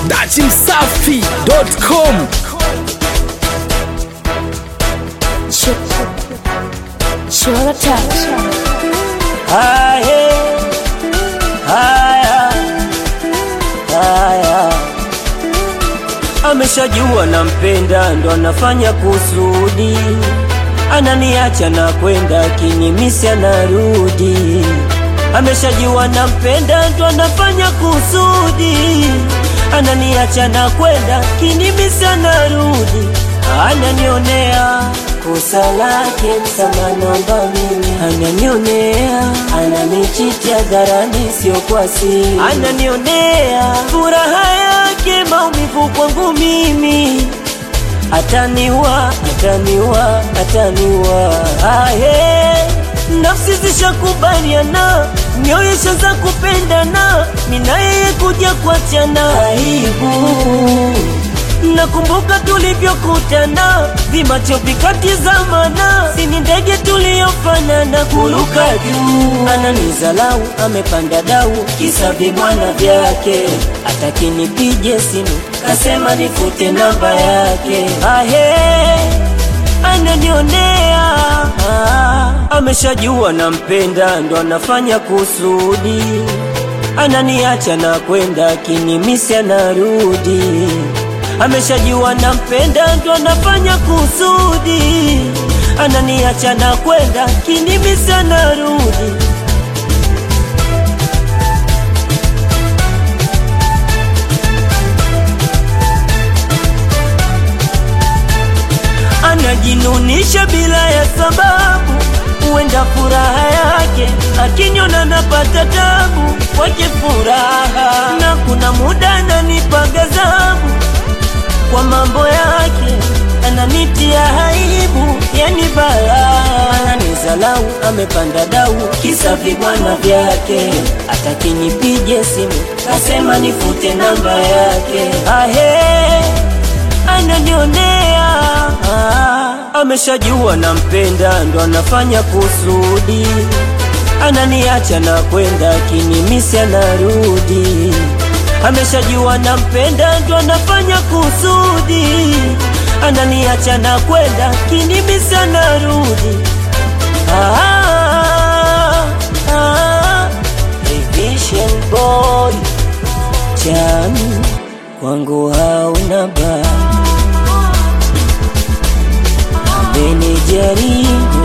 dachimsafi.com Chora touch. Haya, haya, haya. Ameshajua nampenda, ndo anafanya kusudi, ananiacha na kwenda kinyimisi, anarudi. Ameshajua nampenda, ndo anafanya kusudi, ananiacha na kwenda kinyimisi, anarudi, ananionea kosa lake, msamaha naomba mimi, ananionea, ananichitia dharani, sio kwa siri, ananionea furaha yake, maumivu kwangu mimi, ataniwa, ataniwa, ataniwa, ahe nafsi zishakubaliana, mioyo ishaanza kupendana, mina yeye kuja kuachana, aibu Nakumbuka tulivyokutana, vimacho vikatizamana, sini ndege tuliyofanana, kuruka juu. Ananizalau, amepanda dau, kisa vibwana vyake, ataki nipige simu, kasema nifute namba yake. Ahe, ananionea ah, ameshajua nampenda, ndo anafanya kusudi, ananiacha na kwenda kinimisi, anarudi ameshajua nampenda, ndo anafanya kusudi, ananiacha na kwenda kinimisi, anarudi. Anajinunisha bila ya sababu, huenda furaha yake akinyona napata tabu, kwake furaha na kuna muda ananipa ghadhabu kwa mambo yake ananitia aibu, yani bala ananizalau, amepanda dau, kisa vibwana vyake, ataki nipige simu, kasema nifute namba yake. Ahe, ananionea ah, ameshajua nampenda, ndo anafanya kusudi, ananiacha na kwenda kinimisi, anarudi ameshajua nampenda, ndo anafanya kusudi, ananiacha na kwenda kinimisi, anarudi. Ah, ah, Vision boy chami kwangu hauna baya, amenijaribu